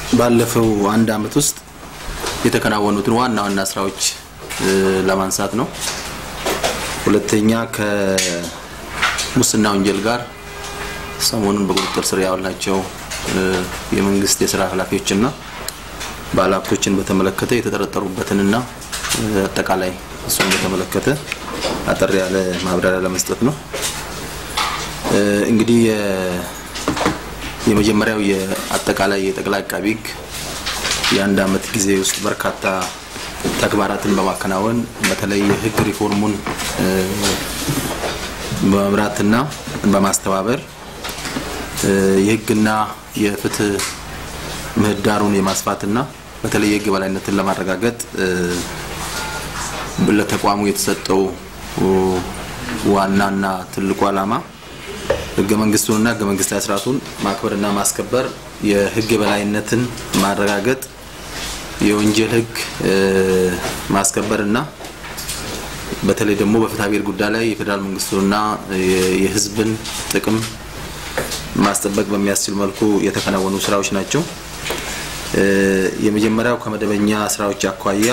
ባለፈው አንድ አመት ውስጥ የተከናወኑትን ዋና ዋና ስራዎች ለማንሳት ነው። ሁለተኛ ከሙስና ወንጀል ጋር ሰሞኑን በቁጥጥር ስር ያዋልናቸው የመንግስት የስራ ኃላፊዎችና ባለሀብቶችን በተመለከተ የተጠረጠሩበትንና አጠቃላይ እሱን በተመለከተ አጠር ያለ ማብራሪያ ለመስጠት ነው። እንግዲህ የመጀመሪያው የአጠቃላይ የጠቅላይ አቃቢ ሕግ የአንድ አመት ጊዜ ውስጥ በርካታ ተግባራትን በማከናወን በተለይ የህግ ሪፎርሙን በመምራትና በማስተባበር የህግና የፍትህ ምህዳሩን የማስፋትና በተለይ የህግ በላይነትን ለማረጋገጥ ለተቋሙ የተሰጠው ዋናና ትልቁ ዓላማ ህገ መንግስቱንና ህገ መንግስታዊ ስርዓቱን ማክበርና ማስከበር፣ የህግ የበላይነትን ማረጋገጥ፣ የወንጀል ህግ ማስከበርና በተለይ ደግሞ በፍትሐ ብሔር ጉዳይ ላይ የፌዴራል መንግስቱንና የህዝብን ጥቅም ማስጠበቅ በሚያስችል መልኩ የተከናወኑ ስራዎች ናቸው። የመጀመሪያው ከመደበኛ ስራዎች አኳያ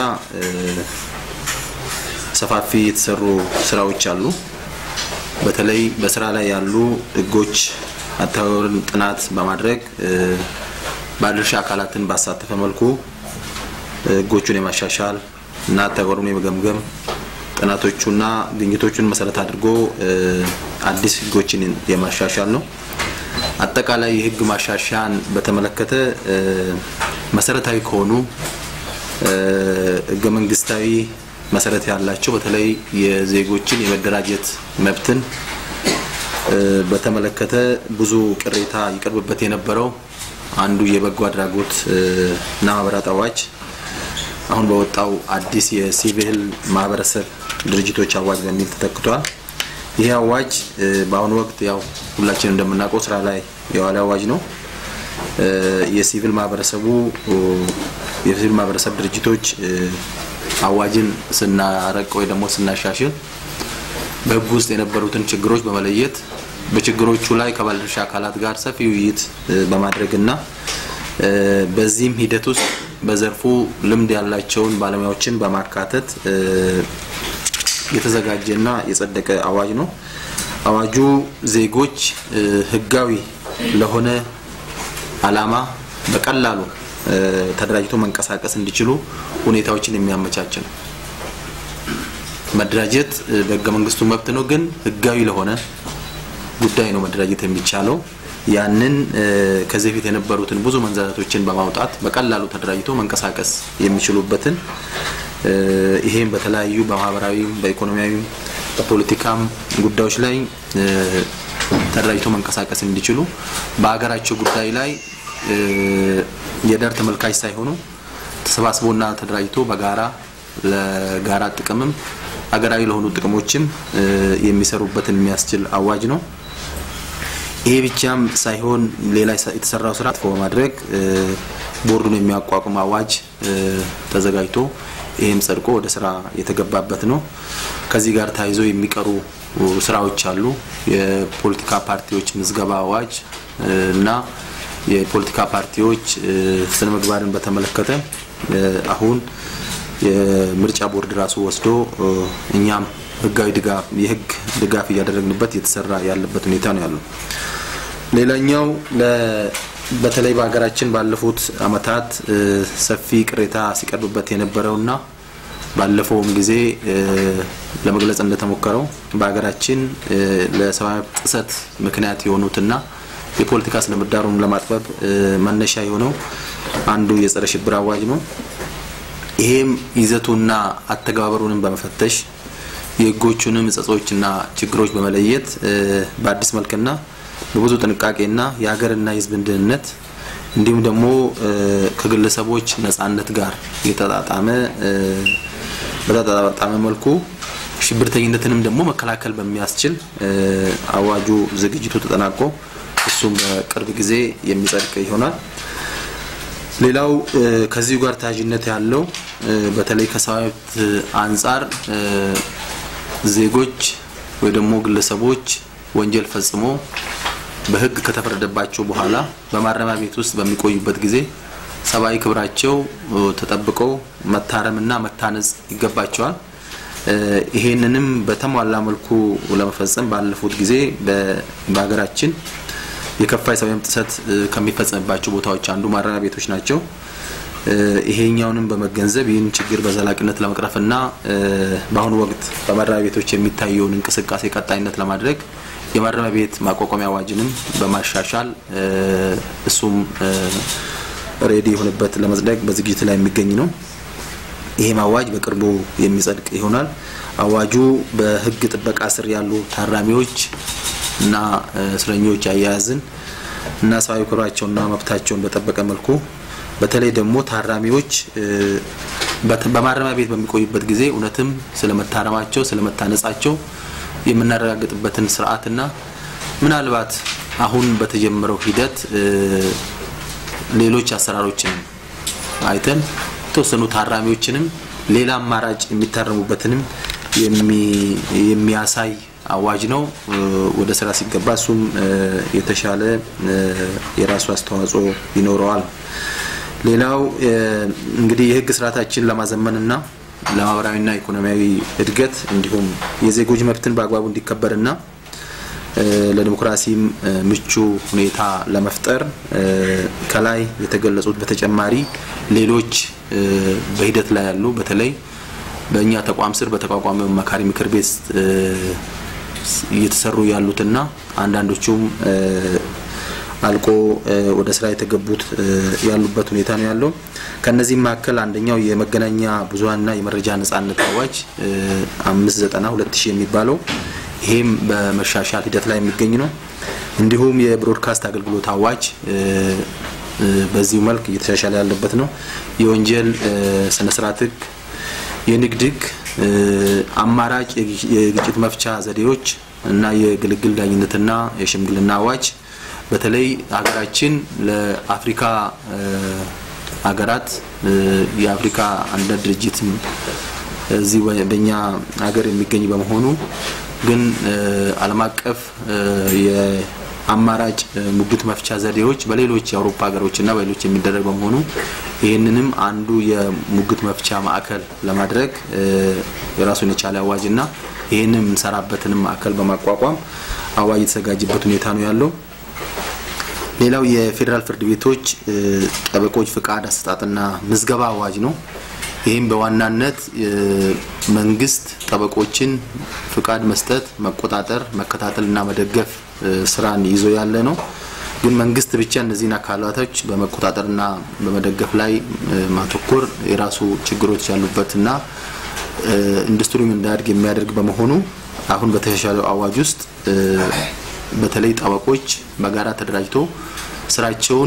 ሰፋፊ የተሰሩ ስራዎች አሉ። በተለይ በስራ ላይ ያሉ ህጎች አተገባበርን ጥናት በማድረግ ባለድርሻ አካላትን ባሳተፈ መልኩ ህጎቹን የማሻሻል እና አተገባበሩን የመገምገም ጥናቶቹና ግኝቶቹን መሰረት አድርጎ አዲስ ህጎችን የማሻሻል ነው። አጠቃላይ የህግ ማሻሻያን በተመለከተ መሰረታዊ ከሆኑ ህገ መንግስታዊ መሰረት ያላቸው በተለይ የዜጎችን የመደራጀት መብትን በተመለከተ ብዙ ቅሬታ ይቀርብበት የነበረው አንዱ የበጎ አድራጎት እና ማህበራት አዋጅ አሁን በወጣው አዲስ የሲቪል ማህበረሰብ ድርጅቶች አዋጅ በሚል ተተክቷል። ይህ አዋጅ በአሁኑ ወቅት ያው ሁላችን እንደምናውቀው ስራ ላይ የዋለ አዋጅ ነው። የሲቪል ማህበረሰቡ የሲቪል ማህበረሰብ ድርጅቶች አዋጅን ስናረቅ ወይ ደግሞ ስናሻሽል በህግ ውስጥ የነበሩትን ችግሮች በመለየት በችግሮቹ ላይ ከባለድርሻ አካላት ጋር ሰፊ ውይይት በማድረግና በዚህም ሂደት ውስጥ በዘርፉ ልምድ ያላቸውን ባለሙያዎችን በማካተት የተዘጋጀና የጸደቀ አዋጅ ነው። አዋጁ ዜጎች ህጋዊ ለሆነ አላማ በቀላሉ ተደራጅቶ መንቀሳቀስ እንዲችሉ ሁኔታዎችን የሚያመቻች ነው። መደራጀት በህገ መንግስቱ መብት ነው፣ ግን ህጋዊ ለሆነ ጉዳይ ነው መደራጀት የሚቻለው። ያንን ከዚህ በፊት የነበሩትን ብዙ መንዛዛቶችን በማውጣት በቀላሉ ተደራጅቶ መንቀሳቀስ የሚችሉበትን ይሄም በተለያዩ በማህበራዊም በኢኮኖሚያዊም በፖለቲካም ጉዳዮች ላይ ተደራጅቶ መንቀሳቀስ እንዲችሉ በሀገራቸው ጉዳይ ላይ የዳር ተመልካች ሳይሆኑ ተሰባስቦና ተደራጅቶ በጋራ ለጋራ ጥቅምም ሀገራዊ ለሆኑ ጥቅሞችም የሚሰሩበትን የሚያስችል አዋጅ ነው። ይሄ ብቻም ሳይሆን ሌላ የተሰራው ስራ በማድረግ ቦርዱን የሚያቋቁም አዋጅ ተዘጋጅቶ ይህም ጸድቆ ወደ ስራ የተገባበት ነው። ከዚህ ጋር ተያይዞ የሚቀሩ ስራዎች አሉ። የፖለቲካ ፓርቲዎች ምዝገባ አዋጅ እና የፖለቲካ ፓርቲዎች ስነ ምግባርን በተመለከተ አሁን የምርጫ ቦርድ ራሱ ወስዶ እኛም ህጋዊ ድጋፍ የህግ ድጋፍ እያደረግንበት እየተሰራ ያለበት ሁኔታ ነው ያለው። ሌላኛው በተለይ በሀገራችን ባለፉት አመታት ሰፊ ቅሬታ ሲቀርብበት የነበረውና ባለፈውም ጊዜ ለመግለጽ እንደተሞከረው በሀገራችን ለሰብአዊ መብት ጥሰት ምክንያት የሆኑትና የፖለቲካ ስነ ምህዳሩን ለማጥበብ መነሻ የሆነው አንዱ የጸረ ሽብር አዋጅ ነው። ይሄም ይዘቱና አተገባበሩንም በመፈተሽ የህጎቹንም እጸጾችና ችግሮች በመለየት በአዲስ መልክና በብዙ ጥንቃቄና የሀገርና የህዝብን ደህንነት እንዲሁም ደግሞ ከግለሰቦች ነጻነት ጋር የተጣጣመ በተጣጣመ መልኩ ሽብርተኝነትንም ደግሞ መከላከል በሚያስችል አዋጁ ዝግጅቱ ተጠናቆ እሱም በቅርብ ጊዜ የሚጸድቅ ይሆናል። ሌላው ከዚሁ ጋር ተያያዥነት ያለው በተለይ ከሰብአዊ መብት አንጻር ዜጎች ወይ ደግሞ ግለሰቦች ወንጀል ፈጽሞ በህግ ከተፈረደባቸው በኋላ በማረሚያ ቤት ውስጥ በሚቆዩበት ጊዜ ሰብአዊ ክብራቸው ተጠብቀው መታረምና መታነጽ ይገባቸዋል። ይሄንንም በተሟላ መልኩ ለመፈጸም ባለፉት ጊዜ በሀገራችን የከፋ የሰብአዊ መብት ጥሰት ከሚፈጸምባቸው ቦታዎች አንዱ ማረሚያ ቤቶች ናቸው። ይሄኛውንም በመገንዘብ ይህን ችግር በዘላቂነት ለመቅረፍና በአሁኑ ወቅት በማረሚያ ቤቶች የሚታየውን እንቅስቃሴ ቀጣይነት ለማድረግ የማረሚያ ቤት ማቋቋሚያ አዋጅንም በማሻሻል እሱም ሬዲ የሆነበት ለመጽደቅ በዝግጅት ላይ የሚገኝ ነው። ይህም አዋጅ በቅርቡ የሚጸድቅ ይሆናል። አዋጁ በሕግ ጥበቃ ስር ያሉ ታራሚዎች እና እስረኞች አያያዝን እና ሰብአዊ ክብራቸውና መብታቸውን በጠበቀ መልኩ በተለይ ደግሞ ታራሚዎች በማረሚያ ቤት በሚቆዩበት ጊዜ እውነትም ስለመታረማቸው ስለመታነጻቸው የምናረጋግጥበትን ስርዓትና ምናልባት አሁን በተጀመረው ሂደት ሌሎች አሰራሮችን አይተን የተወሰኑ ታራሚዎችንም ሌላ አማራጭ የሚታረሙበትንም የሚያሳይ አዋጅ ነው። ወደ ስራ ሲገባ እሱም የተሻለ የራሱ አስተዋጽኦ ይኖረዋል። ሌላው እንግዲህ የህግ ስርዓታችን ለማዘመንና ለማህበራዊና ኢኮኖሚያዊ እድገት እንዲሁም የዜጎች መብትን በአግባቡ እንዲከበርና ለዲሞክራሲም ምቹ ሁኔታ ለመፍጠር ከላይ የተገለጹት በተጨማሪ ሌሎች በሂደት ላይ ያሉ በተለይ በእኛ ተቋም ስር በተቋቋመ መካሪ ምክር ቤት እየተሰሩ ያሉትና አንዳንዶቹም አልቆ ወደ ስራ የተገቡት ያሉበት ሁኔታ ነው ያለው። ከነዚህም መካከል አንደኛው የመገናኛ ብዙኃንና የመረጃ ነጻነት አዋጅ አምስት ዘጠና ሁለት ሺህ የሚባለው ይሄም በመሻሻል ሂደት ላይ የሚገኝ ነው። እንዲሁም የብሮድካስት አገልግሎት አዋጅ በዚሁ መልክ እየተሻሻለ ያለበት ነው። የወንጀል ስነስርዓት ህግ፣ የንግድ ህግ፣ አማራጭ የግጭት መፍቻ ዘዴዎች እና የግልግል ዳኝነትና የሽምግልና አዋጅ በተለይ ሀገራችን ለአፍሪካ ሀገራት የአፍሪካ አንድነት ድርጅት እዚህ በእኛ ሀገር የሚገኝ በመሆኑ ግን ዓለም አቀፍ የአማራጭ ሙግት መፍቻ ዘዴዎች በሌሎች የአውሮፓ ሀገሮችና በሌሎች የሚደረግ በመሆኑ ይህንንም አንዱ የሙግት መፍቻ ማዕከል ለማድረግ የራሱን የቻለ አዋጅና ይህንን የምንሰራበትንም ማዕከል በማቋቋም አዋጅ የተዘጋጀበት ሁኔታ ነው ያለው። ሌላው የፌዴራል ፍርድ ቤቶች ጠበቆች ፍቃድ አሰጣጥና ምዝገባ አዋጅ ነው። ይህም በዋናነት መንግስት ጠበቆችን ፍቃድ መስጠት፣ መቆጣጠር፣ መከታተልና መደገፍ ስራን ይዞ ያለ ነው። ግን መንግስት ብቻ እነዚህን አካላቶች በመቆጣጠርና በመደገፍ ላይ ማተኮር የራሱ ችግሮች ያሉበትና ኢንዱስትሪውም እንዳያድግ የሚያደርግ በመሆኑ አሁን በተሻሻለው አዋጅ ውስጥ በተለይ ጠበቆች በጋራ ተደራጅቶ ስራቸውን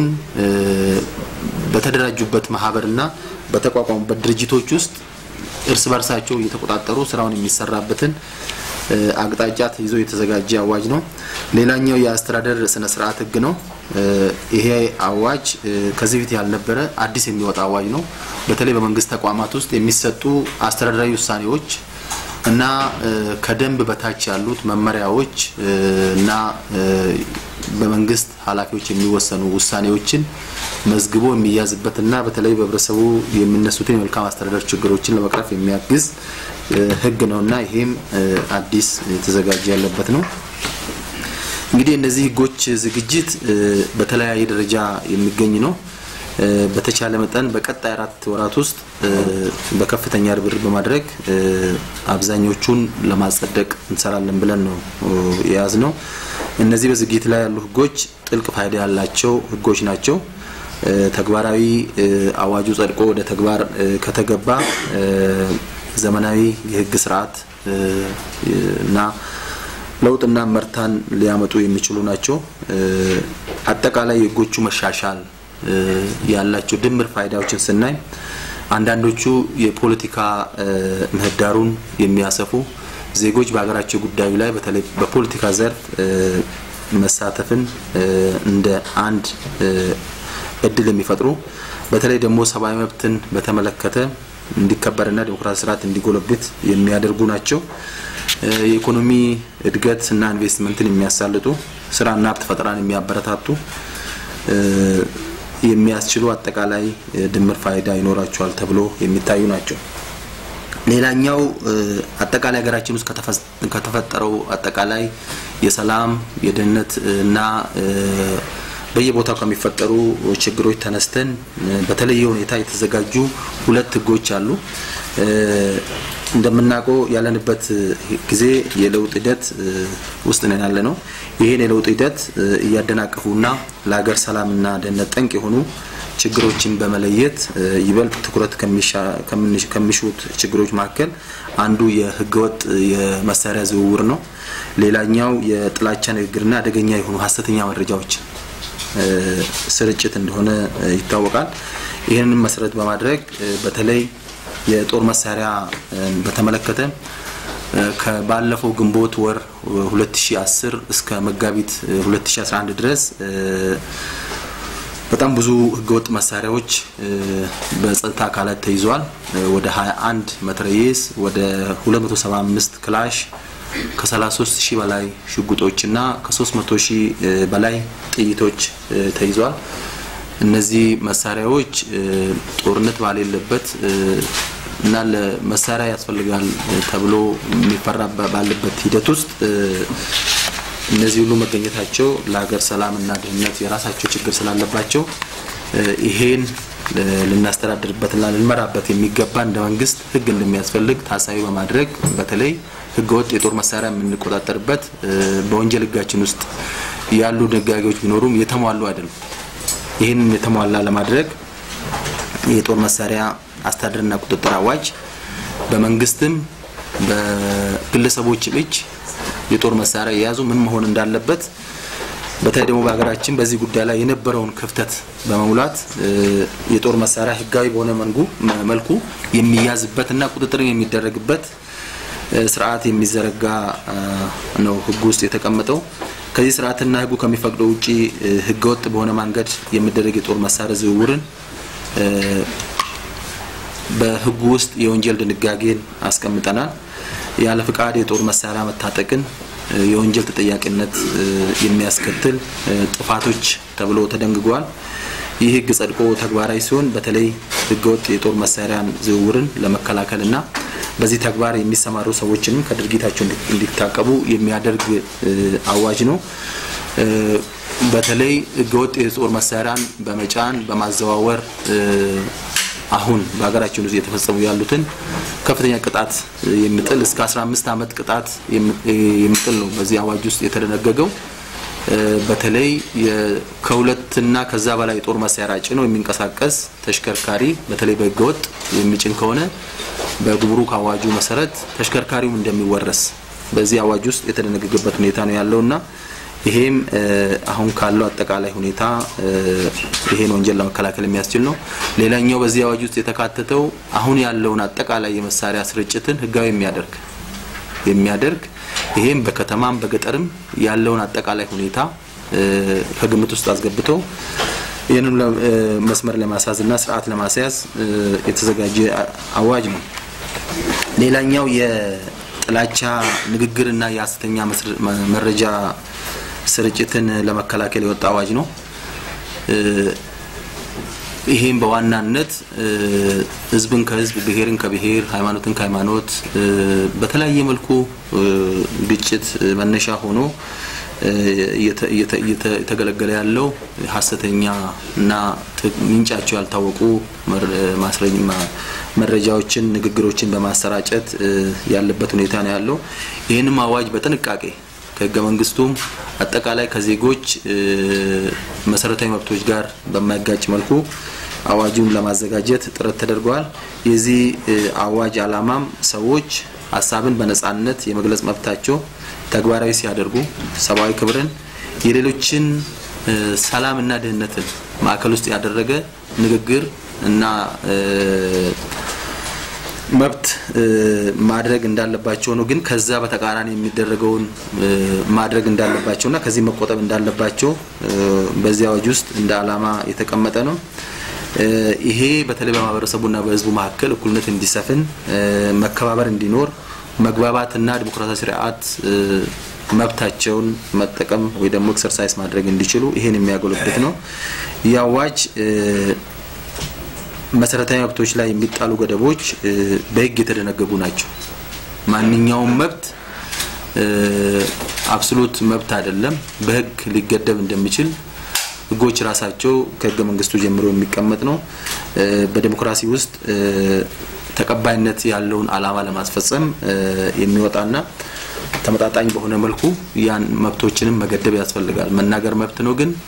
በተደራጁበት ማህበርና በተቋቋሙበት ድርጅቶች ውስጥ እርስ በርሳቸው እየተቆጣጠሩ ስራውን የሚሰራበትን አቅጣጫ ተይዞ የተዘጋጀ አዋጅ ነው። ሌላኛው የአስተዳደር ስነ ስርዓት ህግ ነው። ይሄ አዋጅ ከዚህ በፊት ያልነበረ አዲስ የሚወጣ አዋጅ ነው። በተለይ በመንግስት ተቋማት ውስጥ የሚሰጡ አስተዳደራዊ ውሳኔዎች እና ከደንብ በታች ያሉት መመሪያዎች እና በመንግስት ኃላፊዎች የሚወሰኑ ውሳኔዎችን መዝግቦ የሚያዝበትና በተለይ በህብረተሰቡ የሚነሱትን የመልካም አስተዳደር ችግሮችን ለመቅረፍ የሚያግዝ ህግ ነውና ይሄም አዲስ የተዘጋጀ ያለበት ነው። እንግዲህ እነዚህ ህጎች ዝግጅት በተለያየ ደረጃ የሚገኝ ነው። በተቻለ መጠን በቀጣይ አራት ወራት ውስጥ በከፍተኛ ርብርብ በማድረግ አብዛኞቹን ለማጸደቅ እንሰራለን ብለን ነው የያዝ ነው። እነዚህ በዝግጅት ላይ ያሉ ህጎች ጥልቅ ፋይዳ ያላቸው ህጎች ናቸው። ተግባራዊ አዋጁ ጸድቆ ወደ ተግባር ከተገባ ዘመናዊ የህግ ስርዓት እና ለውጥና መርታን ሊያመጡ የሚችሉ ናቸው። አጠቃላይ የህጎቹ መሻሻል ያላቸው ድምር ፋይዳዎችን ስናይ አንዳንዶቹ የፖለቲካ ምህዳሩን የሚያሰፉ ዜጎች በሀገራቸው ጉዳዩ ላይ በተለይ በፖለቲካ ዘርፍ መሳተፍን እንደ አንድ እድል የሚፈጥሩ በተለይ ደግሞ ሰብአዊ መብትን በተመለከተ እንዲከበርና ዲሞክራሲ ስርዓት እንዲጎለብት የሚያደርጉ ናቸው። የኢኮኖሚ እድገት እና ኢንቨስትመንትን የሚያሳልጡ ስራና ሀብት ፈጠራን የሚያበረታቱ የሚያስችሉ አጠቃላይ ድምር ፋይዳ ይኖራቸዋል ተብሎ የሚታዩ ናቸው። ሌላኛው አጠቃላይ ሀገራችን ውስጥ ከተፈጠረው አጠቃላይ የሰላም የደህንነት እና በየቦታው ከሚፈጠሩ ችግሮች ተነስተን በተለየ ሁኔታ የተዘጋጁ ሁለት ህጎች አሉ። እንደምናውቀው ያለንበት ጊዜ የለውጥ ሂደት ውስጥ ነን ያለ ነው። ይህን የለውጥ ሂደት እያደናቀፉና ለሀገር ሰላምና ደህንነት ጠንቅ የሆኑ ችግሮችን በመለየት ይበልጥ ትኩረት ከሚሹት ችግሮች መካከል አንዱ የህገወጥ የመሳሪያ ዝውውር ነው። ሌላኛው የጥላቻ ንግግርና አደገኛ የሆኑ ሀሰተኛ መረጃዎች ስርጭት እንደሆነ ይታወቃል። ይህንን መሰረት በማድረግ በተለይ የጦር መሳሪያ በተመለከተ ከባለፈው ግንቦት ወር 2010 እስከ መጋቢት 2011 ድረስ በጣም ብዙ ህገወጥ መሳሪያዎች በጸጥታ አካላት ተይዘዋል። ወደ 21 መትረየስ፣ ወደ 275 ክላሽ፣ ከ33 ሺህ በላይ ሽጉጦችና ከ300 ሺህ በላይ ጥይቶች ተይዘዋል። እነዚህ መሳሪያዎች ጦርነት ባሌለበት እና ለመሳሪያ ያስፈልጋል ተብሎ የሚፈራ ባለበት ሂደት ውስጥ እነዚህ ሁሉ መገኘታቸው ለሀገር ሰላምና ደህንነት የራሳቸው ችግር ስላለባቸው ይሄን ልናስተዳድርበትና ልንመራበት የሚገባ እንደ መንግስት ህግ እንደሚያስፈልግ ታሳቢ በማድረግ በተለይ ህገወጥ የጦር መሳሪያ የምንቆጣጠርበት በወንጀል ህጋችን ውስጥ ያሉ ድንጋጌዎች ቢኖሩም የተሟሉ አይደሉም። ይህንን የተሟላ ለማድረግ የጦር መሳሪያ አስተዳደርና ቁጥጥር አዋጅ በመንግስትም በግለሰቦችም እጅ የጦር መሳሪያ የያዙ ምን መሆን እንዳለበት በተለይ ደግሞ በሀገራችን በዚህ ጉዳይ ላይ የነበረውን ክፍተት በመሙላት የጦር መሳሪያ ህጋዊ በሆነ መልኩ የሚያዝበትና ቁጥጥር የሚደረግበት ስርዓት የሚዘረጋ ነው ህጉ ውስጥ የተቀመጠው። ከዚህ ስርዓትና ህጉ ከሚፈቅደው ውጪ ህገወጥ በሆነ መንገድ የሚደረግ የጦር መሳሪያ ዝውውርን በህጉ ውስጥ የወንጀል ድንጋጌን አስቀምጠናል። ያለ ፍቃድ የጦር መሳሪያ መታጠቅን የወንጀል ተጠያቂነት የሚያስከትል ጥፋቶች ተብሎ ተደንግጓል። ይህ ህግ ጸድቆ ተግባራዊ ሲሆን በተለይ ህገወጥ የጦር መሳሪያን ዝውውርን ለመከላከልና በዚህ ተግባር የሚሰማሩ ሰዎችንም ከድርጊታቸው እንዲታቀቡ የሚያደርግ አዋጅ ነው። በተለይ ህገወጥ የጦር መሳሪያን በመጫን በማዘዋወር አሁን በሀገራችን ውስጥ እየተፈጸሙ ያሉትን ከፍተኛ ቅጣት የሚጥል እስከ 15 ዓመት ቅጣት የሚጥል ነው በዚህ አዋጅ ውስጥ የተደነገገው። በተለይ ከሁለትና ከዛ በላይ የጦር መሳሪያ ጭኖ የሚንቀሳቀስ ተሽከርካሪ በተለይ በህገወጥ የሚጭን ከሆነ በጉምሩክ አዋጁ መሰረት ተሽከርካሪውም እንደሚወረስ በዚህ አዋጅ ውስጥ የተደነገገበት ሁኔታ ነው ያለውና ይሄም አሁን ካለው አጠቃላይ ሁኔታ ይሄን ወንጀል ለመከላከል የሚያስችል ነው። ሌላኛው በዚህ አዋጅ ውስጥ የተካተተው አሁን ያለውን አጠቃላይ የመሳሪያ ስርጭትን ህጋዊ የሚያደርግ የሚያደርግ ይሄም በከተማም በገጠርም ያለውን አጠቃላይ ሁኔታ ከግምት ውስጥ አስገብቶ ይህንን መስመር ለማስያዝ እና ስርዓት ለማስያዝ የተዘጋጀ አዋጅ ነው። ሌላኛው የጥላቻ ንግግርና የሀሰተኛ መረጃ ስርጭትን ለመከላከል የወጣ አዋጅ ነው። ይሄም በዋናነት ህዝብን ከህዝብ ብሔርን ከብሔር ሃይማኖትን ከሃይማኖት በተለያየ መልኩ ግጭት መነሻ ሆኖ እየተገለገለ ያለው ሀሰተኛ እና ምንጫቸው ያልታወቁ መረጃዎችን፣ ንግግሮችን በማሰራጨት ያለበት ሁኔታ ነው ያለው። ይህንም አዋጅ በጥንቃቄ ከህገ መንግስቱም አጠቃላይ ከዜጎች መሰረታዊ መብቶች ጋር በማይጋጭ መልኩ አዋጁን ለማዘጋጀት ጥረት ተደርጓል። የዚህ አዋጅ ዓላማም ሰዎች ሀሳብን በነጻነት የመግለጽ መብታቸው ተግባራዊ ሲያደርጉ ሰብአዊ ክብርን፣ የሌሎችን ሰላምና ደህንነትን ማዕከል ውስጥ ያደረገ ንግግር እና መብት ማድረግ እንዳለባቸው ነው። ግን ከዛ በተቃራኒ የሚደረገውን ማድረግ እንዳለባቸው እና ከዚህ መቆጠብ እንዳለባቸው በዚህ አዋጅ ውስጥ እንደ ዓላማ የተቀመጠ ነው። ይሄ በተለይ በማህበረሰቡና በህዝቡ መካከል እኩልነት እንዲሰፍን፣ መከባበር እንዲኖር፣ መግባባትና ዲሞክራሲያዊ ስርዓት መብታቸውን መጠቀም ወይ ደግሞ ኤክሰርሳይዝ ማድረግ እንዲችሉ ይሄን የሚያጎለብት ነው። ይህ አዋጅ መሰረታዊ መብቶች ላይ የሚጣሉ ገደቦች በህግ የተደነገጉ ናቸው። ማንኛውም መብት አብሶሉት መብት አይደለም፣ በህግ ሊገደብ እንደሚችል ህጎች ራሳቸው ከህገ መንግስቱ ጀምሮ የሚቀመጥ ነው። በዲሞክራሲ ውስጥ ተቀባይነት ያለውን አላማ ለማስፈጸም የሚወጣና ተመጣጣኝ በሆነ መልኩ ያን መብቶችንም መገደብ ያስፈልጋል። መናገር መብት ነው፣ ግን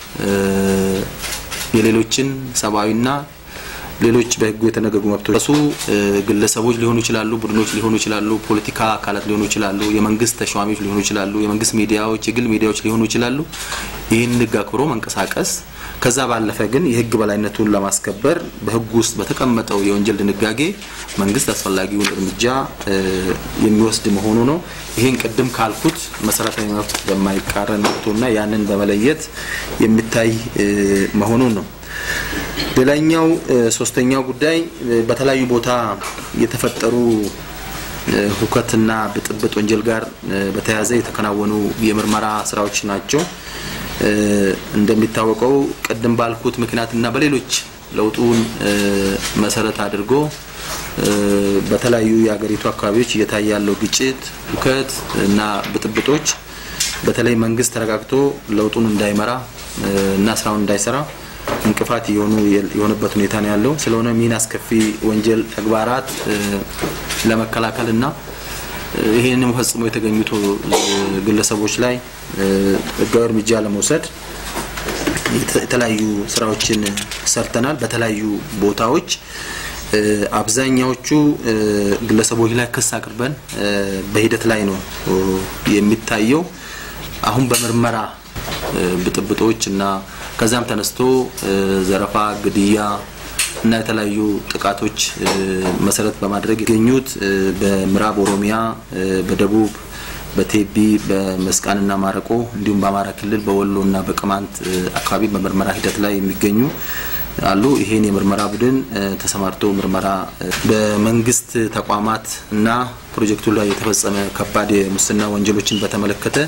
የሌሎችን ሰብአዊና ሌሎች በህጉ የተነገጉ መብቶች እሱ ግለሰቦች ሊሆኑ ይችላሉ፣ ቡድኖች ሊሆኑ ይችላሉ፣ ፖለቲካ አካላት ሊሆኑ ይችላሉ፣ የመንግስት ተሿሚዎች ሊሆኑ ይችላሉ፣ የመንግስት ሚዲያዎች፣ የግል ሚዲያዎች ሊሆኑ ይችላሉ። ይህን ህግ አክብሮ መንቀሳቀስ ከዛ ባለፈ ግን የህግ በላይነቱን ለማስከበር በህጉ ውስጥ በተቀመጠው የወንጀል ድንጋጌ መንግስት አስፈላጊውን እርምጃ የሚወስድ መሆኑ ነው። ይህን ቅድም ካልኩት መሰረታዊ መብት በማይቃረን መብቶና ያንን በመለየት የሚታይ መሆኑን ነው። ሌላኛው ሶስተኛው ጉዳይ በተለያዩ ቦታ የተፈጠሩ ሁከትና ብጥብጥ ወንጀል ጋር በተያያዘ የተከናወኑ የምርመራ ስራዎች ናቸው። እንደሚታወቀው ቅድም ባልኩት ምክንያትና በሌሎች ለውጡን መሰረት አድርጎ በተለያዩ የሀገሪቱ አካባቢዎች እየታየ ያለው ግጭት፣ ሁከት እና ብጥብጦች በተለይ መንግስት ተረጋግቶ ለውጡን እንዳይመራ እና ስራውን እንዳይሰራ እንቅፋት የሆኑ የሆነበት ሁኔታ ነው ያለው። ስለሆነ ይህን አስከፊ ወንጀል ተግባራት ለመከላከል እና ይህንን ፈጽሞ የተገኙት ግለሰቦች ላይ ህጋዊ እርምጃ ለመውሰድ የተለያዩ ስራዎችን ሰርተናል። በተለያዩ ቦታዎች አብዛኛዎቹ ግለሰቦች ላይ ክስ አቅርበን በሂደት ላይ ነው የሚታየው። አሁን በምርመራ ብጥብጦች እና ከዛም ተነስቶ ዘረፋ፣ ግድያ እና የተለያዩ ጥቃቶች መሰረት በማድረግ የገኙት በምዕራብ ኦሮሚያ፣ በደቡብ በቴቢ በመስቃንና ማረቆ እንዲሁም በአማራ ክልል በወሎ እና በቅማንት አካባቢ በምርመራ ሂደት ላይ የሚገኙ አሉ። ይሄን የምርመራ ቡድን ተሰማርቶ ምርመራ በመንግስት ተቋማት እና ፕሮጀክቱ ላይ የተፈጸመ ከባድ የሙስና ወንጀሎችን በተመለከተ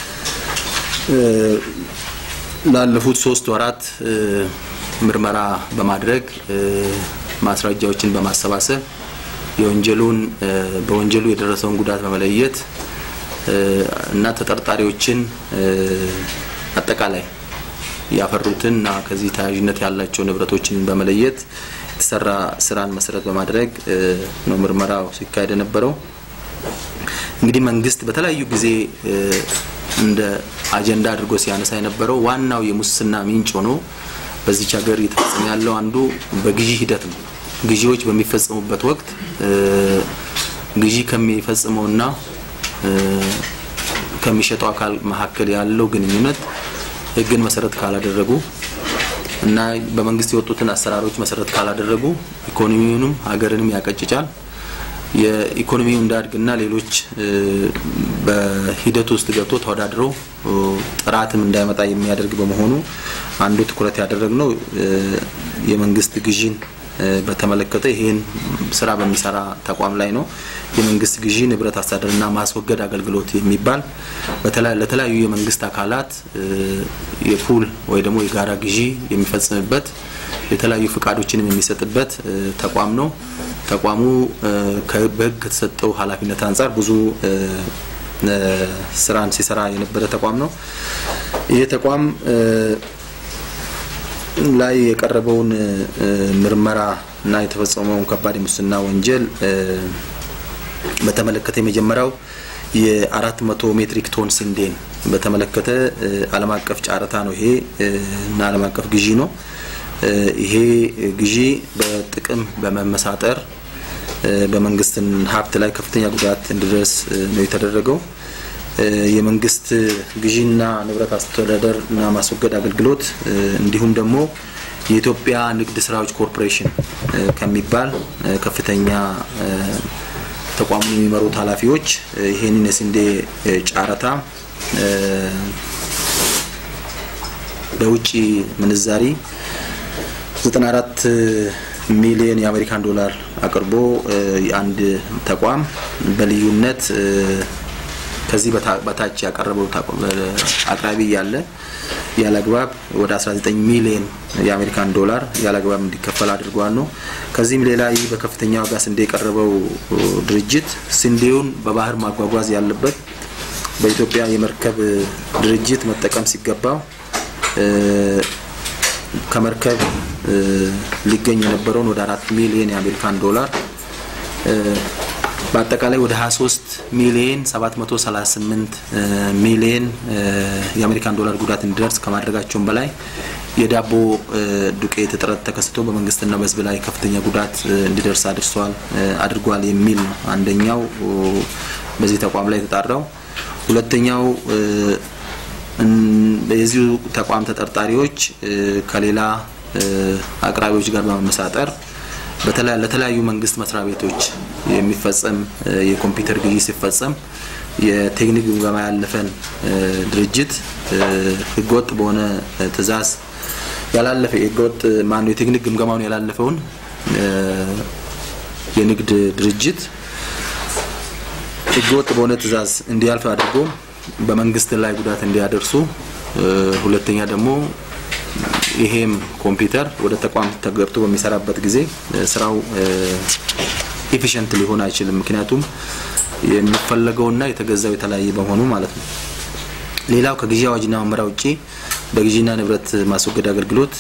ላለፉት ሶስት ወራት ምርመራ በማድረግ ማስረጃዎችን በማሰባሰብ የወንጀሉን በወንጀሉ የደረሰውን ጉዳት በመለየት እና ተጠርጣሪዎችን አጠቃላይ ያፈሩትን እና ከዚህ ተያያዥነት ያላቸው ንብረቶችን በመለየት የተሰራ ስራን መሰረት በማድረግ ነው ምርመራው ሲካሄድ የነበረው። እንግዲህ መንግስት በተለያዩ ጊዜ እንደ አጀንዳ አድርጎ ሲያነሳ የነበረው ዋናው የሙስና ምንጭ ሆኖ በዚች ሀገር እየተፈጸመ ያለው አንዱ በግዢ ሂደት ነው። ግዢዎች በሚፈጸሙበት ወቅት ግዢ ከሚፈጽመውና ከሚሸጠው አካል መካከል ያለው ግንኙነት ሕግን መሰረት ካላደረጉ እና በመንግስት የወጡትን አሰራሮች መሰረት ካላደረጉ ኢኮኖሚውንም ሀገርንም ያቀጭጫል። የኢኮኖሚው እንዳድግና ሌሎች በሂደት ውስጥ ገብቶ ተወዳድሮ ጥራትም እንዳይመጣ የሚያደርግ በመሆኑ አንዱ ትኩረት ያደረግነው የመንግስት ግዢን በተመለከተ ይህን ስራ በሚሰራ ተቋም ላይ ነው። የመንግስት ግዢ ንብረት አስተዳደርና ማስወገድ አገልግሎት የሚባል ለተለያዩ የመንግስት አካላት የፑል ወይ ደግሞ የጋራ ግዢ የሚፈጽምበት የተለያዩ ፍቃዶችንም የሚሰጥበት ተቋም ነው። ተቋሙ በህግ ከተሰጠው ኃላፊነት አንጻር ብዙ ስራን ሲሰራ የነበረ ተቋም ነው። ይህ ተቋም ላይ የቀረበውን ምርመራ እና የተፈጸመውን ከባድ የሙስና ወንጀል በተመለከተ የመጀመሪያው የአራት መቶ ሜትሪክ ቶን ስንዴን በተመለከተ ዓለም አቀፍ ጨረታ ነው ይሄ እና ዓለም አቀፍ ግዢ ነው። ይሄ ግዢ በጥቅም በመመሳጠር በመንግስትን ሀብት ላይ ከፍተኛ ጉዳት እንዲደርስ ነው የተደረገው። የመንግስት ግዢና ንብረት አስተዳደር እና ማስወገድ አገልግሎት እንዲሁም ደግሞ የኢትዮጵያ ንግድ ስራዎች ኮርፖሬሽን ከሚባል ከፍተኛ ተቋሙን የሚመሩት ኃላፊዎች ይህንን የስንዴ ጨረታ በውጭ ምንዛሪ 94 ሚሊዮን የአሜሪካን ዶላር አቅርቦ የአንድ ተቋም በልዩነት ከዚህ በታች ያቀረበው አቅራቢ ያለ ያለ አግባብ ወደ 19 ሚሊዮን የአሜሪካን ዶላር ያለ አግባብ እንዲከፈል አድርጓል ነው። ከዚህም ሌላ ይህ በከፍተኛ ዋጋ ስንዴ የቀረበው ድርጅት ስንዴውን በባህር ማጓጓዝ ያለበት በኢትዮጵያ የመርከብ ድርጅት መጠቀም ሲገባው ከመርከብ ሊገኝ የነበረውን ወደ አራት ሚሊዮን የአሜሪካን ዶላር በአጠቃላይ ወደ 23 ሚሊዮን 738 ሚሊዮን የአሜሪካን ዶላር ጉዳት እንዲደርስ ከማድረጋቸውም በላይ የዳቦ ዱቄት እጥረት ተከስቶ በመንግስትና በሕዝብ ላይ ከፍተኛ ጉዳት እንዲደርስ አድርሷል አድርጓል የሚል ነው አንደኛው በዚህ ተቋም ላይ የተጣራው። ሁለተኛው የዚሁ ተቋም ተጠርጣሪዎች ከሌላ አቅራቢዎች ጋር በመመሳጠር ለተለያዩ መንግስት መስሪያ ቤቶች የሚፈጸም የኮምፒውተር ግዢ ሲፈጸም የቴክኒክ ግምገማ ያለፈን ድርጅት ህገወጥ በሆነ ትዕዛዝ ያላለፈ ህገወጥ ማነው የቴክኒክ ግምገማውን ያላለፈውን የንግድ ድርጅት ህገወጥ በሆነ ትዕዛዝ እንዲያልፍ አድርጎ በመንግስት ላይ ጉዳት እንዲያደርሱ፣ ሁለተኛ ደግሞ ይሄም ኮምፒውተር ወደ ተቋም ተገብቶ በሚሰራበት ጊዜ ስራው ኤፊሽንት ሊሆን አይችልም። ምክንያቱም የሚፈለገውና የተገዛው የተለያየ በመሆኑ ማለት ነው። ሌላው ከግዢ አዋጅና መመሪያ ውጪ በግዢና ንብረት ማስወገድ አገልግሎት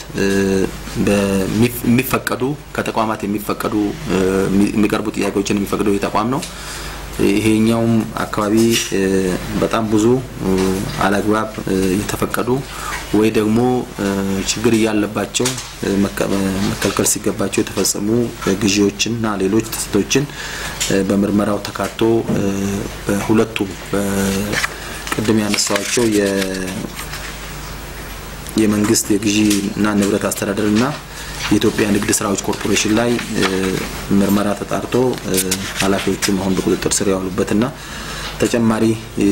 የሚፈቀዱ ከተቋማት የሚፈቀዱ የሚቀርቡ ጥያቄዎችን የሚፈቅደው የተቋም ነው። ይሄኛውም አካባቢ በጣም ብዙ አላግባብ የተፈቀዱ ወይ ደግሞ ችግር እያለባቸው መከልከል ሲገባቸው የተፈጸሙ ግዢዎችንና ሌሎች ጥሰቶችን በምርመራው ተካቶ በሁለቱም ቅድም ያነሳዋቸው የመንግስት የግዢና ንብረት አስተዳደርና የኢትዮጵያ ንግድ ስራዎች ኮርፖሬሽን ላይ ምርመራ ተጣርቶ ኃላፊዎቹም አሁን በቁጥጥር ስር ያዋሉበትና ተጨማሪ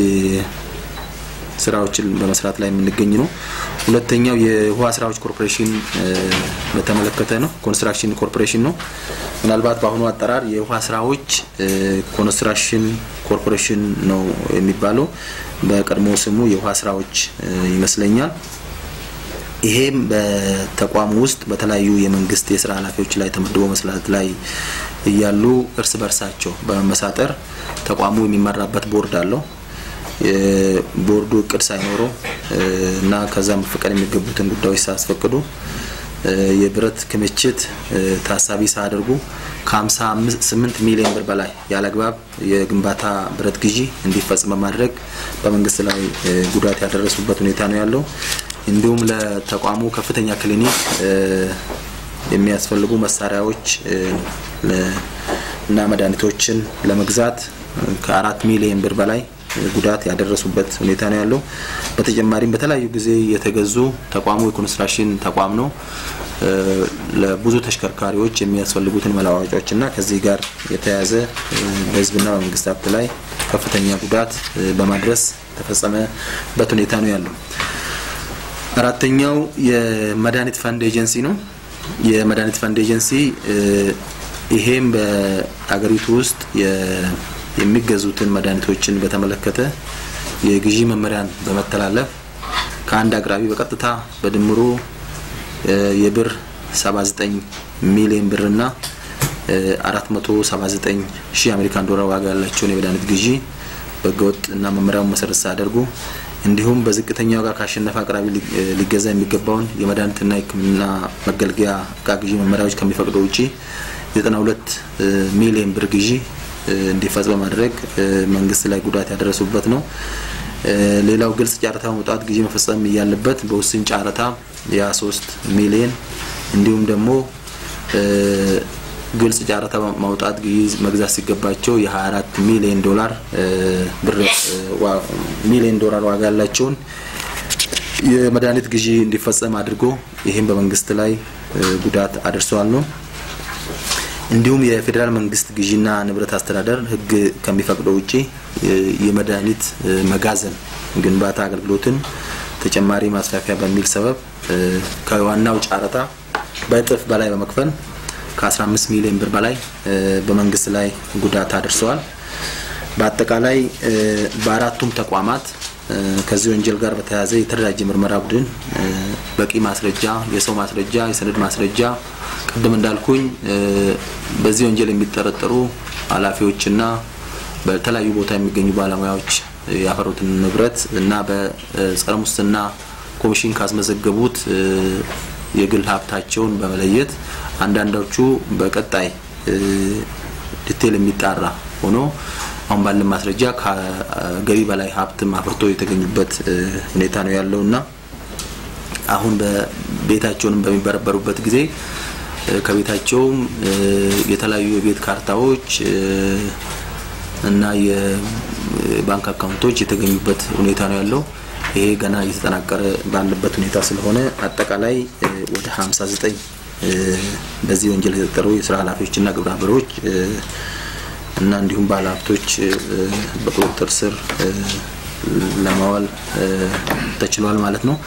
ስራዎችን በመስራት ላይ የምንገኝ ነው። ሁለተኛው የውሃ ስራዎች ኮርፖሬሽን በተመለከተ ነው። ኮንስትራክሽን ኮርፖሬሽን ነው። ምናልባት በአሁኑ አጠራር የውሃ ስራዎች ኮንስትራክሽን ኮርፖሬሽን ነው የሚባለው። በቀድሞ ስሙ የውሃ ስራዎች ይመስለኛል። ይሄም በተቋሙ ውስጥ በተለያዩ የመንግስት የስራ ኃላፊዎች ላይ ተመድቦ መስራት ላይ እያሉ እርስ በርሳቸው በመመሳጠር ተቋሙ የሚመራበት ቦርድ አለው። ቦርዱ እቅድ ሳይኖረው እና ከዛ መፈቀድ የሚገቡትን ጉዳዮች ሳያስፈቅዱ የብረት ክምችት ታሳቢ ሳያደርጉ ከ58 ሚሊዮን ብር በላይ ያለአግባብ የግንባታ ብረት ግዢ እንዲፈጽም በማድረግ በመንግስት ላይ ጉዳት ያደረሱበት ሁኔታ ነው ያለው። እንዲሁም ለተቋሙ ከፍተኛ ክሊኒክ የሚያስፈልጉ መሳሪያዎች እና መድኃኒቶችን ለመግዛት ከአራት ሚሊዮን ብር በላይ ጉዳት ያደረሱበት ሁኔታ ነው ያለው። በተጨማሪም በተለያዩ ጊዜ የተገዙ ተቋሙ የኮንስትራክሽን ተቋም ነው። ለብዙ ተሽከርካሪዎች የሚያስፈልጉትን መለዋወጫዎች እና ከዚህ ጋር የተያያዘ በህዝብና በመንግስት ሀብት ላይ ከፍተኛ ጉዳት በማድረስ የተፈጸመበት ሁኔታ ነው ያለው። አራተኛው የመድኃኒት ፈንድ ኤጀንሲ ነው። የመድኃኒት ፈንድ ኤጀንሲ ይሄም በአገሪቱ ውስጥ የሚገዙትን መድኃኒቶችን በተመለከተ የግዢ መመሪያን በመተላለፍ ከአንድ አቅራቢ በቀጥታ በድምሩ የብር 79 ሚሊዮን ብርና 479 ሺህ አሜሪካን ዶላር ዋጋ ያላቸውን የመድኃኒት ግዢ በህገወጥ እና መመሪያውን መሰረት ሳያደርጉ እንዲሁም በዝቅተኛ ዋጋ ካሸነፈ አቅራቢ ሊገዛ የሚገባውን የመድኃኒትና የሕክምና መገልገያ እቃ ግዢ መመሪያዎች ከሚፈቅደው ውጪ 92 ሚሊዮን ብር ግዢ እንዲፈጽም በማድረግ መንግስት ላይ ጉዳት ያደረሱበት ነው። ሌላው ግልጽ ጨረታ መውጣት ግዢ መፈጸም እያለበት በውስን ጨረታ የ23 ሚሊዮን እንዲሁም ደግሞ ግልጽ ጨረታ ማውጣት ግዢ መግዛት ሲገባቸው የ24 ሚሊዮን ዶላር ብር ሚሊዮን ዶላር ዋጋ ያላቸውን የመድኃኒት ግዢ እንዲፈጸም አድርጎ ይህም በመንግስት ላይ ጉዳት አድርሰዋል ነው። እንዲሁም የፌዴራል መንግስት ግዢና ንብረት አስተዳደር ህግ ከሚፈቅደው ውጪ የመድኃኒት መጋዘን ግንባታ አገልግሎትን ተጨማሪ ማስፋፊያ በሚል ሰበብ ከዋናው ጨረታ በእጥፍ በላይ በመክፈል ከ15 ሚሊዮን ብር በላይ በመንግስት ላይ ጉዳት አድርሰዋል። በአጠቃላይ በአራቱም ተቋማት ከዚህ ወንጀል ጋር በተያያዘ የተደራጀ ምርመራ ቡድን በቂ ማስረጃ፣ የሰው ማስረጃ፣ የሰነድ ማስረጃ ቅድም እንዳልኩኝ በዚህ ወንጀል የሚጠረጠሩ ኃላፊዎችና በተለያዩ ቦታ የሚገኙ ባለሙያዎች ያፈሩትን ንብረት እና በጸረ ሙስና ኮሚሽን ካስመዘገቡት የግል ሀብታቸውን በመለየት አንዳንዶቹ በቀጣይ ዲቴል የሚጣራ ሆኖ አሁን ባለን ማስረጃ ከገቢ በላይ ሀብትም አፍርቶ የተገኙበት ሁኔታ ነው ያለው እና አሁን በቤታቸውንም በሚበረበሩበት ጊዜ ከቤታቸውም የተለያዩ የቤት ካርታዎች እና የባንክ አካውንቶች የተገኙበት ሁኔታ ነው ያለው። ይሄ ገና እየተጠናቀረ ባለበት ሁኔታ ስለሆነ አጠቃላይ ወደ 59 በዚህ ወንጀል የተጠረጠሩ የስራ ኃላፊዎችና ግብረ አበሮች እና እንዲሁም ባለሀብቶች በቁጥጥር ስር ለማዋል ተችሏል ማለት ነው።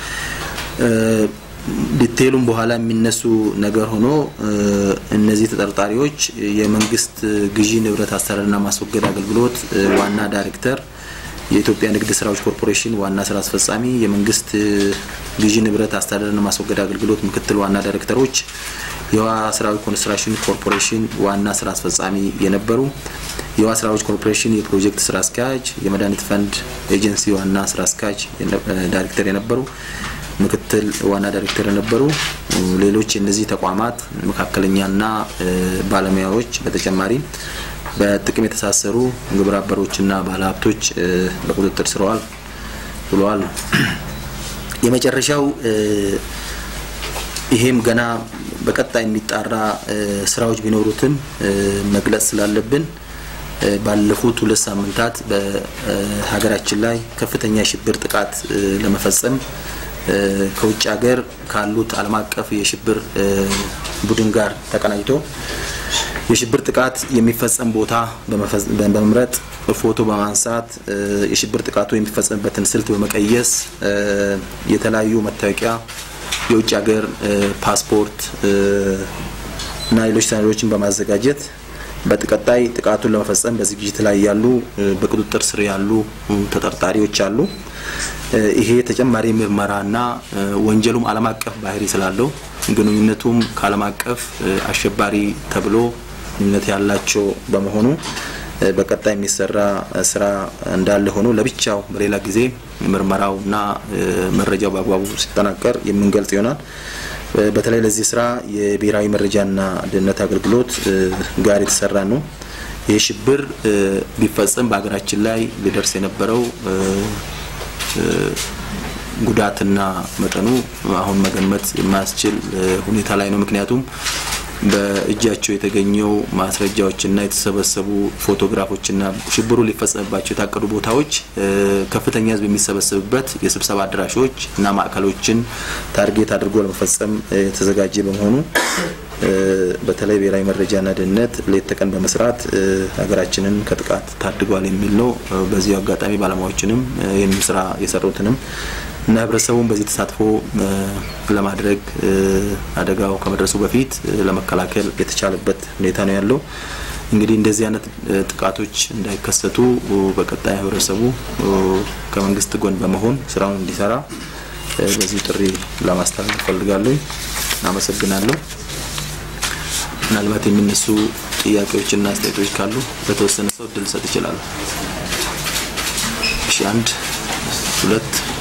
ዲቴሉም በኋላ የሚነሱ ነገር ሆኖ እነዚህ ተጠርጣሪዎች የመንግስት ግዢ ንብረት አስተዳደርና ማስወገድ አገልግሎት ዋና ዳይሬክተር፣ የኢትዮጵያ ንግድ ስራዎች ኮርፖሬሽን ዋና ስራ አስፈጻሚ፣ የመንግስት ግዢ ንብረት አስተዳደርና ማስወገድ አገልግሎት ምክትል ዋና ዳይሬክተሮች፣ የውሃ ስራዎች ኮንስትራክሽን ኮርፖሬሽን ዋና ስራ አስፈጻሚ የነበሩ፣ የውሃ ስራዎች ኮርፖሬሽን የፕሮጀክት ስራ አስኪያጅ፣ የመድኃኒት ፈንድ ኤጀንሲ ዋና ስራ አስኪያጅ ዳይሬክተር የነበሩ ምክትል ዋና ዳይሬክተር የነበሩ ሌሎች የእነዚህ ተቋማት መካከለኛና ባለሙያዎች በተጨማሪ በጥቅም የተሳሰሩ ግብረ አበሮችና ባለሀብቶች በቁጥጥር ስር ውለዋል ነው። የመጨረሻው ይሄም ገና በቀጣይ የሚጣራ ስራዎች ቢኖሩትም መግለጽ ስላለብን ባለፉት ሁለት ሳምንታት በሀገራችን ላይ ከፍተኛ የሽብር ጥቃት ለመፈጸም ከውጭ ሀገር ካሉት ዓለም አቀፍ የሽብር ቡድን ጋር ተቀናጅቶ የሽብር ጥቃት የሚፈጸም ቦታ በመምረጥ ፎቶ በማንሳት የሽብር ጥቃቱ የሚፈጸምበትን ስልት በመቀየስ የተለያዩ መታወቂያ፣ የውጭ ሀገር ፓስፖርት እና ሌሎች ሰነዶችን በማዘጋጀት በቀጣይ ጥቃቱን ለመፈጸም በዝግጅት ላይ ያሉ በቁጥጥር ስር ያሉ ተጠርጣሪዎች አሉ። ይሄ ተጨማሪ ምርመራና ወንጀሉም ዓለም አቀፍ ባህሪ ስላለው ግንኙነቱም ከዓለም አቀፍ አሸባሪ ተብሎ ግንኙነት ያላቸው በመሆኑ በቀጣይ የሚሰራ ስራ እንዳለ ሆኖ ለብቻው በሌላ ጊዜ ምርመራውና መረጃው በአግባቡ ሲጠናቀር የምንገልጽ ይሆናል። በተለይ ለዚህ ስራ የብሔራዊ መረጃና ደህንነት አገልግሎት ጋር የተሰራ ነው። ይህ ሽብር ቢፈጸም በሀገራችን ላይ ሊደርስ የነበረው ጉዳትና መጠኑ አሁን መገመት የማያስችል ሁኔታ ላይ ነው። ምክንያቱም በእጃቸው የተገኘው ማስረጃዎችና የተሰበሰቡ ፎቶግራፎችና ሽብሩ ሊፈጸምባቸው የታቀዱ ቦታዎች ከፍተኛ ሕዝብ የሚሰበሰብበት የስብሰባ አዳራሾች እና ማዕከሎችን ታርጌት አድርጎ ለመፈጸም የተዘጋጀ በመሆኑ በተለይ ብሔራዊ መረጃና ደህንነት ሌት ተቀን በመስራት ሀገራችንን ከጥቃት ታድጓል የሚል ነው። በዚሁ አጋጣሚ ባለሙያዎችንም ይህን ስራ የሰሩትንም እና ህብረተሰቡን በዚህ ተሳትፎ ለማድረግ አደጋው ከመድረሱ በፊት ለመከላከል የተቻለበት ሁኔታ ነው ያለው። እንግዲህ እንደዚህ አይነት ጥቃቶች እንዳይከሰቱ በቀጣይ ህብረተሰቡ ከመንግስት ጎን በመሆን ስራውን እንዲሰራ በዚህ ጥሪ ለማስተላለፍ እፈልጋለሁ። አመሰግናለሁ። ምናልባት የሚነሱ ጥያቄዎችና አስተያየቶች ካሉ በተወሰነ ሰው እድል ሰጥ ይችላሉ። እሺ፣ አንድ ሁለት